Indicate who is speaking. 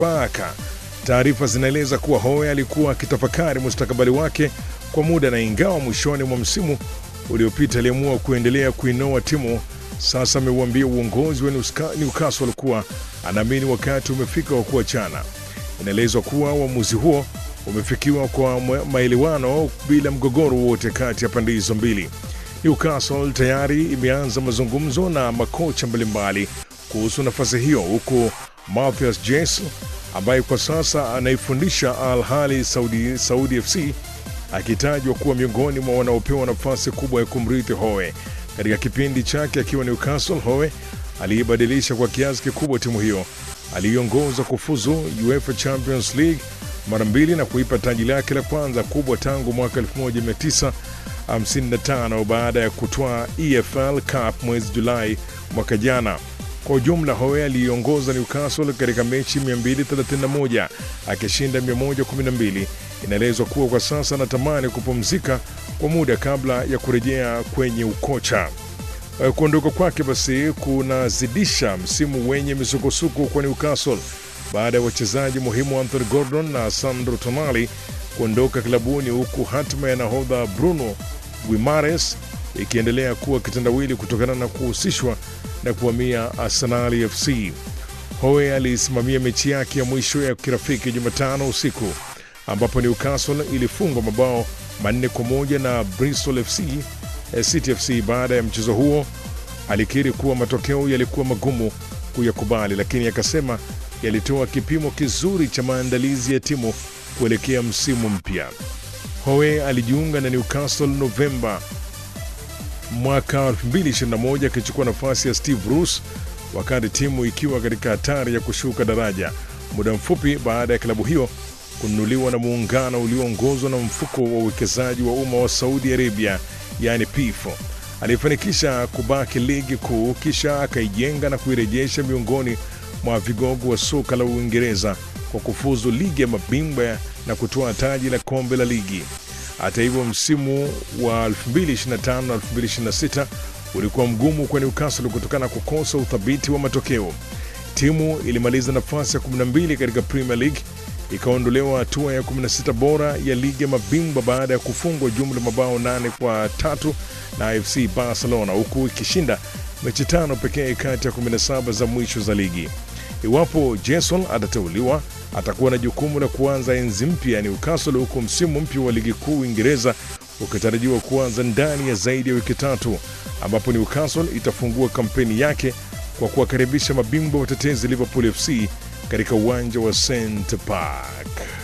Speaker 1: Baka. Taarifa zinaeleza kuwa Howe alikuwa akitafakari mustakabali wake kwa muda, na ingawa mwishoni mwa msimu uliopita aliamua kuendelea kuinoa timu, sasa ameuambia uongozi wa Newcastle kuwa anaamini wakati umefika wa kuachana. Inaelezwa kuwa uamuzi huo umefikiwa kwa maelewano bila mgogoro wowote kati ya pande hizo mbili. Newcastle tayari imeanza mazungumzo na makocha mbalimbali kuhusu nafasi hiyo, huku Mathias Jes ambaye kwa sasa anaifundisha Al Ahly Saudi, Saudi FC akitajwa kuwa miongoni mwa wanaopewa nafasi kubwa ya kumrithi Howe. Katika kipindi chake akiwa Newcastle, Howe aliibadilisha kwa kiasi kikubwa timu hiyo. Aliiongoza kufuzu UEFA Champions League mara mbili na kuipa taji lake la kwanza kubwa tangu mwaka 1955 baada ya kutwaa EFL Cup mwezi Julai mwaka jana. Kwa ujumla, Howe aliiongoza Newcastle katika mechi 231 akishinda 112. Inaelezwa kuwa kwa sasa anatamani kupumzika kwa muda kabla ya kurejea kwenye ukocha. Kuondoka kwake basi kunazidisha msimu wenye misukosuko kwa Newcastle baada ya wachezaji muhimu Anthony Gordon na Sandro Tonali kuondoka klabuni, huku hatima ya nahodha Bruno Guimares ikiendelea kuwa kitendawili kutokana na kuhusishwa na kuhamia Arsenal FC. Howe alisimamia mechi yake ya mwisho ya kirafiki Jumatano usiku ambapo Newcastle ilifungwa mabao manne kwa moja na Bristol FC City FC. Baada ya mchezo huo, alikiri kuwa matokeo yalikuwa magumu kuyakubali, lakini akasema yalitoa kipimo kizuri cha maandalizi ya timu kuelekea msimu mpya. Howe alijiunga na Newcastle Novemba mwaka 2021 akichukua nafasi ya Steve Bruce wakati timu ikiwa katika hatari ya kushuka daraja, muda mfupi baada ya klabu hiyo kununuliwa na muungano ulioongozwa na mfuko wa uwekezaji wa umma wa Saudi Arabia, yani PIF. Alifanikisha kubaki ligi kuu, kisha akaijenga na kuirejesha miongoni mwa vigogo wa soka la Uingereza kwa kufuzu ligi ya mabingwa na kutoa taji la kombe la ligi. Hata hivyo, msimu wa 2025 na 2026 ulikuwa mgumu kwa Newcastle kutokana na kukosa uthabiti wa matokeo. Timu ilimaliza nafasi ya 12 katika Premier League, ikaondolewa hatua ya 16 bora ya ligi ya mabingwa baada ya kufungwa jumla mabao nane kwa tatu na FC Barcelona, huku ikishinda mechi tano pekee kati ya 17 za mwisho za ligi. Iwapo Jason atateuliwa, atakuwa na jukumu la kuanza enzi mpya ya Newcastle, huku msimu mpya wa ligi kuu Uingereza ukitarajiwa kuanza ndani ya zaidi ya wiki tatu, ambapo Newcastle itafungua kampeni yake kwa kuwakaribisha mabingwa watetezi Liverpool FC katika uwanja wa St Park.